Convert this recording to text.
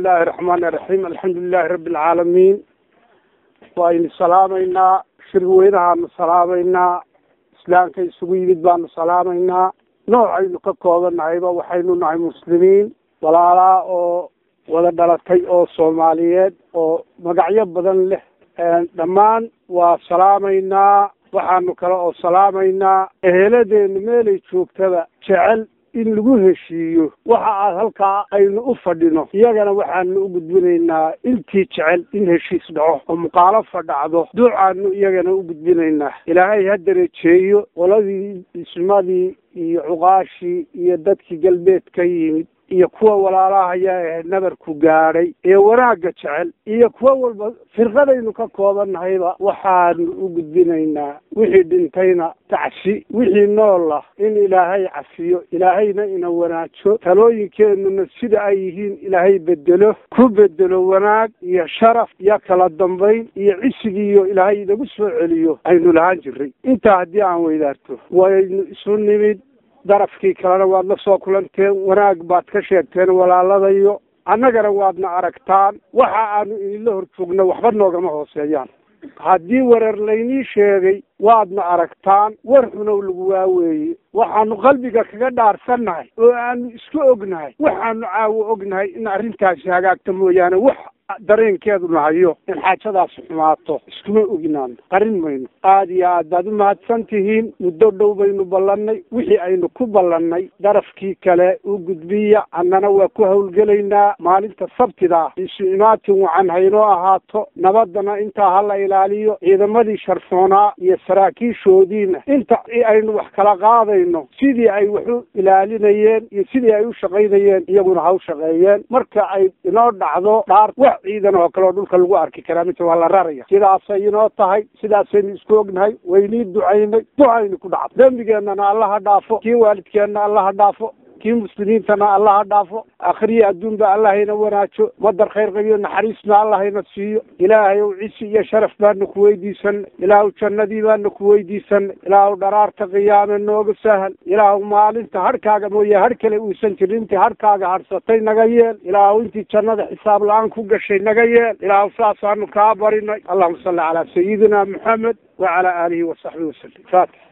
illaahi raxmaani raxiim alxamdulilahi rabbi alcaalamiin waaynu salaamaynaa shirweynahaanu salaamaynaa islaamka isugu yimid baanu salaamaynaa noocaynu ka koobannahayba waxaynu nahay muslimiin walaalaa oo wada dhalatay oo soomaaliyeed oo magacyo badan leh dhammaan waa salaamaynaa waxaanu kale oo salaamaynaa eheladeenu meelay joogtaba jecel in lagu heshiiyo waxa aad halkaa aynu u fadhino iyagana waxaanu u gudbinaynaa intii jecel in heshiis dhaco oo muqaalafa dhacdo duucaanu iyagana u gudbinaynaa ilaahay ha dareejeeyo qoladii dhismadii iyo cuqaashii iyo dadkii galbeed ka yimid iyo kuwa walaalahayaa ee nabarku gaadhay ee wanaagga jecel iyo kuwa walba firqadaynu ka koobannahayba waxaanu u gudbinaynaa wixii dhintayna tacsi wixii noolah in ilaahay cafiyo ilaahayna ina wanaajo talooyinkeenuna sida ay yihiin ilaahay bedelo ku bedelo wanaag iyo sharaf iyo kala dambayn iyo cisigiiyo ilaahay inagu soo celiyo aynu lahaan jiray intaa haddii aan weydaarto waynu isu nimid darafkii kalena waad la soo kulanteen wanaag baad ka sheegteen walaaladayo annagana waadna aragtaan waxa aanu idinla hor joogno waxba noogama hooseeyaan haddii wareer laynii sheegay waadna aragtaan war xunow lagu waaweeye waxaanu qalbiga kaga dhaarsannahay oo aanu isku ognahay waxaanu caawo ognahay in arrintaasi hagaagta mooyaane wax dareenkeedu nahayo in xaajadaasi xumaato iskuma ognaano qarin mayno aada iyo aad baad u mahadsan tihiin muddo dhow baynu ballannay wixii aynu ku ballannay darafkii kale u gudbiya annana waa ku hawlgelaynaa maalinta sabtida isu imaatin wacan haynoo ahaato nabadana intaa ha la ilaaliyo ciidamadii sharfoonaa iyo saraakiishoodiina inta aynu wax kala qaadayno sidii ay wax u ilaalinayeen iyo sidii ay u shaqaynayeen iyaguna ha u shaqeeyeen marka ay inoo dhacdo dhaar wax ciidan oo kale oo dhulka lagu arki karaa mise waa la raraya sidaasay inoo tahay sidaasaynu isku ognahay waynii ducaynay ducaynu ku dhacdo dembigeenana allaha dhaafo kii waalidkeenna allaha dhaafo kii muslimiintana allaha dhaafo akhriya adduunba allahayna wanaajo madar khayr qabiyo naxariisna allahayna siiyo ilaahay ow cisi iyo sharaf baana ku weydiisanay ilaahu jannadii baana ku weydiisanay ilaahu dharaarta qiyaame nooga sahal ilaahu maalinta harhkaaga mooye har kale uusan jirin intii harhkaaga hadhsatay naga yeel ilaahu intii jannada xisaab la-aan ku gashay naga yeel ilaahu saasaanu kaa barinay allahuma salli calaa sayidina maxamed wacalaa aalihi wasaxbihi wasalim faatix